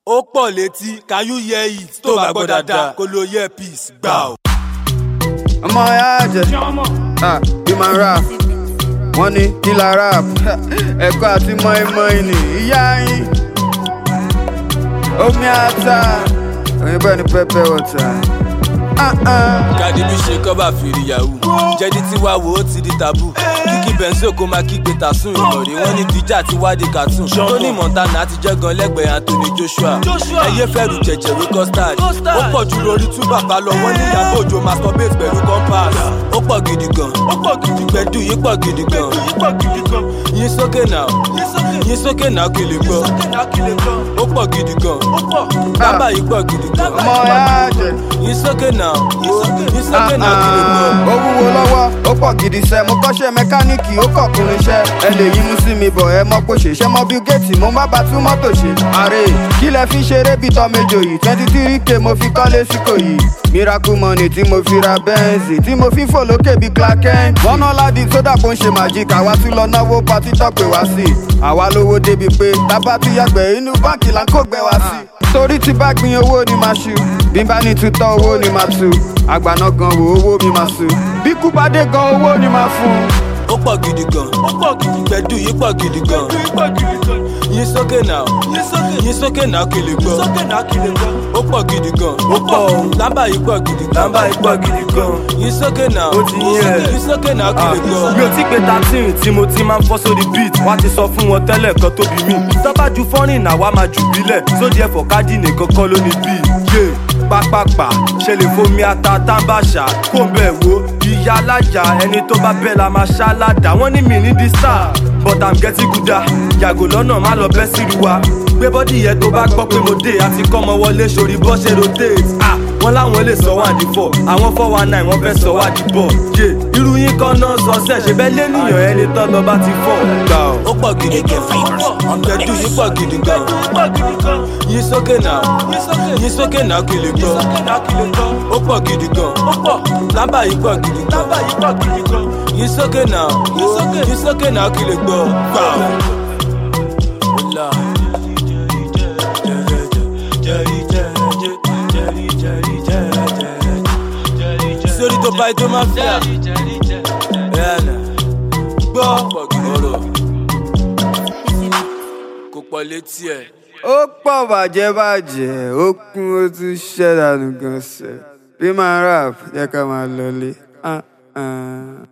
ó pọ̀ létí can you hear it tó bá gbọ́ dáadáa kó lo earpiece gbà ó. ọmọ ya jẹ ah human rap wọ́n ní killer rap ẹ̀kọ́ àti mọ́ínmọ́ín ni ìyá yín omi ata òyìnbó ẹni pẹpẹ wọta. Cardi B ṣe kọ́bà fìrí yahoo jẹ́dí tí wá wo ó ti di tabu kíkí bẹ́ńsì kó máa kígbe tàsún ìmọ̀rí wọ́n ní díjà ti wádìí cartoon Tony Montana ti jẹ́ gan lẹ́gbẹ̀ẹ́ Anthony Joshua ẹyẹ fẹ́rù jẹ̀jẹ̀ wí custard ó pọ̀ ju lórí tú bàbá lọ wọ́n ní Ìyábọ̀ Òjó masturbate pẹ̀lú compass ó pọ̀ gidi gan gbẹ̀dù yìí pọ̀ gidi gan yín sókè náà yín sókè náà kí lè gbọ́ ó pọ̀ gidi gan bàbá yìí pọ̀ gidi gan ọmọ ya jẹ yín sókè náà yín sókè náà kí lè gbọ́. ó wúwo lọ́wọ́ ó pọ̀ gidi sẹ́ mo kọ́ṣẹ́ mẹkáníìkì ó kọ̀kùnrin iṣẹ́ ẹ lè yín mú sí mi bọ̀ ẹ mọ́ pé ṣèṣẹ́ mọ́ bí géètì mo má bá tún mọ́tò ṣe. ààrẹ kí lẹ fi ṣeré bí tọ́mẹjọ yìí twenty three k mo fi kọ́lé síkò yìí miracle money tí mo fi ra bẹ́ǹsì tí mo fi fò lókè bí clark kent. bọ́nà ládì sódà kó ń ṣe magic àwa tún lọ náwó patí tọ́pẹ̀ wá sí i àwa lówó débi pé tábà tún yàgbẹ́ inú báǹkì là ń kó gbẹ wá sí i torí tí bá gbin owó ni máa ṣu bí n bá ní tutọ́ owó ni máa tu àgbàná gan wo owó mi máa su bí kú bá dé gan owó ni máa fún un. ó pọ̀ gidi gan gbẹ̀dù yìí pọ̀ gidi gan yín sókè náà yín sókè náà kí lè gbọ́ ó pọ̀ gidi gan ó pọ̀ lámbà yìí pọ̀ gidi gan Lámbà yìí pọ̀ gidi gan. yín sókè náà Ó ti yé ẹ. yín sókè náà kí lè gbọ́. mi ò tí pé thirteen tí mo ti máa ń fọ́ sórí beat wá ti sọ fún wọn tẹ́lẹ̀ kan tó bí mi. tọ́ba ju fọ́nrìn náà wá máa jù bílẹ̀ sódì ẹ̀fọ́ káàdì nìkan kọ́ ló ní bí. yé pápápá ṣe lè fomi ata tábàṣà kó bẹ̀ wo ìyá alájà ẹni tó bá bẹ́ẹ̀ la máa ṣá ládàá wọ́n ní mi ní di star but i'm getting gooda yàgò lọ́nà má lọ bẹ́ sílu wa gbé bọ́dì yẹn tó bá gbọ́ pé mo dé àti kọ́ ọmọ wọlé sórí bọ́ ṣe rotate ah wọ́n láwọn lè sọ wá di four àwọn four one nine wọ́n fẹ́ sọ wá di bọ̀ yé irú yín kan náà sọ sẹ́ ṣe bẹ́ẹ̀ lẹ́nìyàn ẹni tán lọ bá ti fọ̀ gbà ọ́. ó pọ̀ gidi gan gbẹ̀dù yìí pọ̀ gidi gan yín sókè náà yín sókè náà kí lè gbọ́ ó pọ̀ gidi gan lámbà yìí pọ̀ gidi gan yín sókè náà yín sókè náà kí lè gbọ́ gbà ó. Ọlá. sórí tó bá ètò máa fíà ẹ̀ẹ́nà gbọ́ ọ̀rọ̀ kò pọ̀ létí ẹ̀. ó pọ̀ bàjẹ́ bàjẹ́ ó kún ó tún ṣẹ́ dànù gan sẹ́ bí máa rap jẹ́ ká máa lọlé. Ah, ah.